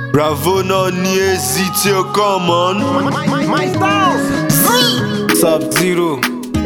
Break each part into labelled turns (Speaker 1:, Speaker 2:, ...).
Speaker 1: Bravo náà ní èsì tí ó kàn mọ́.
Speaker 2: My styles.
Speaker 3: sub zero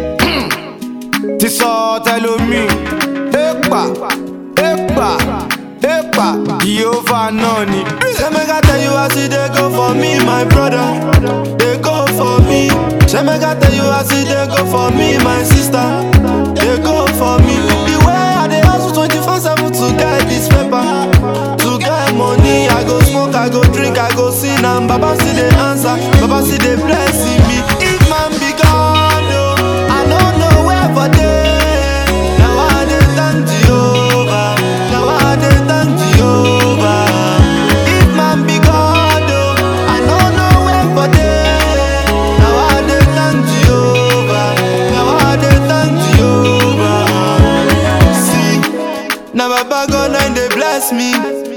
Speaker 3: ti sọ tẹlomi epa epa epa yehova náà ni.
Speaker 1: Say make I tell you as e dey go for me, my brother. Dey go for me. Say make I tell you as e dey go for me, my sister. Dey go for me. The way I dey hustle 24/7 to get this paper, to get money, I go smoke, I go drink, I go sing, and Baba still dey answer, Baba still dey blessing me. If man be God, oh, I no know where for dey. Now I dey thank Jehovah. Now I dey thank Jehovah. If man be God, oh, I no know where for dey. Now I dey thank Jehovah. Now I dey thank Jehovah. See, now Baba God now dey bless me.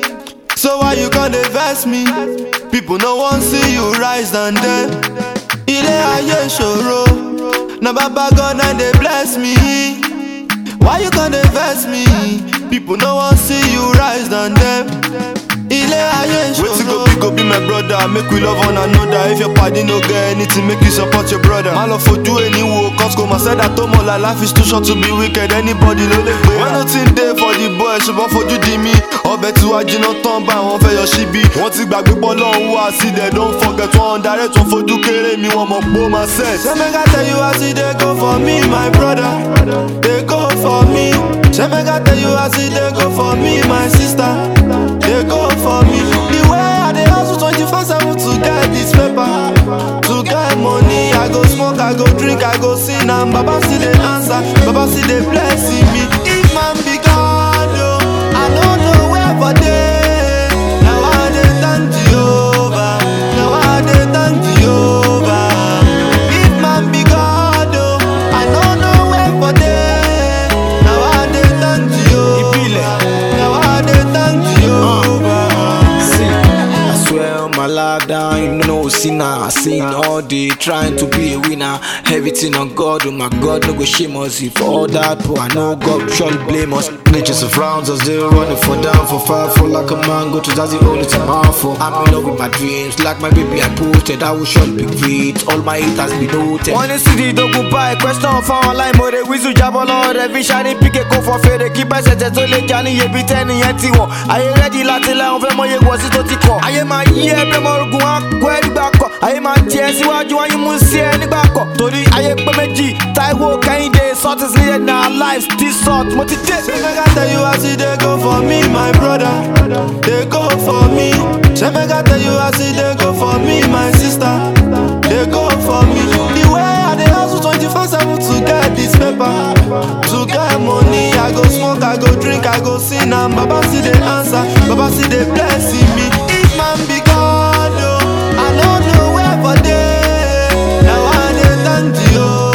Speaker 1: So why you gonna vex me? People no wan see you rise than them. Ilé ayé ṣòro, na baba God na dey bless me. Why you gonna vex me? People no wan see you rise than them. Ilé ayé ṣòro. Wetin go be go be my brother, make we love one another. If your party no get anything, make you support your brother. Má lọ fojú ẹni wo, cause kò mà sẹ́dá tó mọ̀ la life is too short to be wicked, anybody ló lè pè é. When nothing dey for the boy, ṣùgbọ́n fojú di mí. Ọbẹ̀ tí wàá jiná tán bá àwọn fẹ́ yọ síbí. Wọ́n ti gbàgbé pọ́ lọ́hùn wá sí dẹ̀ don't forget wọ́n direct wọ́n fojú kéré mi, wọ́n mọ̀ pé ó máa set. Ṣé make I tell you as e dey go for me, my brother? Dey go for me. Ṣé make I tell you as e dey go for me, my sister? Dey go for me. The way I dey hustle 24/7 to get this paper, to get money, I go smoke, I go drink, I go sing, and Baba still dey answer, Baba still dey blessing me. If man be God, oh, I no know where for dey. Now I dey thank Jehovah, now I dey thank Jehovah. If man be God, oh, I no know where for dey. Now I dey thank Jehovah, now I dey thank Jehovah.
Speaker 3: See, I swear on my life down, you know, sinner. I sin all day, trying to be a winner. Everything on God, oh my God, no go shame us. If all that, but I know God surely blame us. Nature surrounds us, they running for down, for far, for like a mango, to that's the only time I'm for. I'm in love with my dreams, like my baby, I posted, I will surely be great. All my haters be noted. Wọ́n ní sídìí ìdógún báyìí, question fáwọn aláìmoore, wíṣù jábọ́ lọ́wọ́ rẹ̀ fi ṣáni píkẹ́ kó fọ́ fèrè kí bá ṣẹ̀ṣẹ̀ tó lè já níye bí tẹ́niyẹn ti wọ̀n. Ayé rẹ́dí láti lẹ́hìn fẹ́ mọ iye wọ̀ sí tó ti kọ̀. Ayé máa yí ẹ bẹ́ẹ̀ mọ ogun á kó ẹ nígbà kọ̀. Ayé máa tiẹ̀ síwájú wọn yín mú sí ẹ nígbà kọ̀. Torí ayé pé méjì, Táíwò Kẹ́hìndé, salt is needed in our lives, this salt mo ti dé.
Speaker 1: Say make I tell you as e dey go for me, my brother. Dey go for me. Say make I tell you as e dey go for me, my sister. Dey go for me. The way I dey hustle 24/7 to get this paper, to get money, I go smoke, I go drink, I go sing, and Baba still dey answer, Baba still dey blessing me. If man be God, oh, I no know where for dey. Now I dey thank Jehovah.